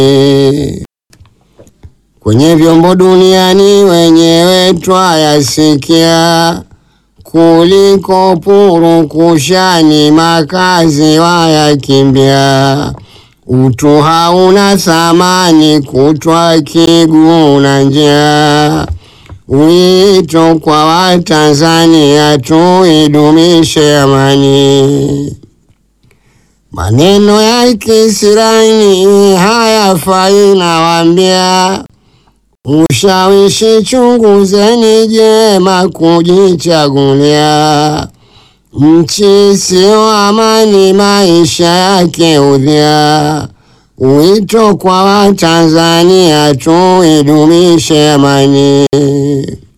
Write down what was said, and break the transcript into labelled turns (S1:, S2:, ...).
S1: Kwenye vyombo duniani wenyewe twayasikia, kuliko purukushani makazi wayakimbia. Utu hauna thamani kutwa kiguu na njaa. Wito kwa Watanzania tuidumishe amani. Maneno ya kisirani hayafai nawaambia, ushawishi chunguzeni jema kujichagulia. Nchi sio amani, maisha yake udhia. Wito kwa Watanzania tuidumishe amani.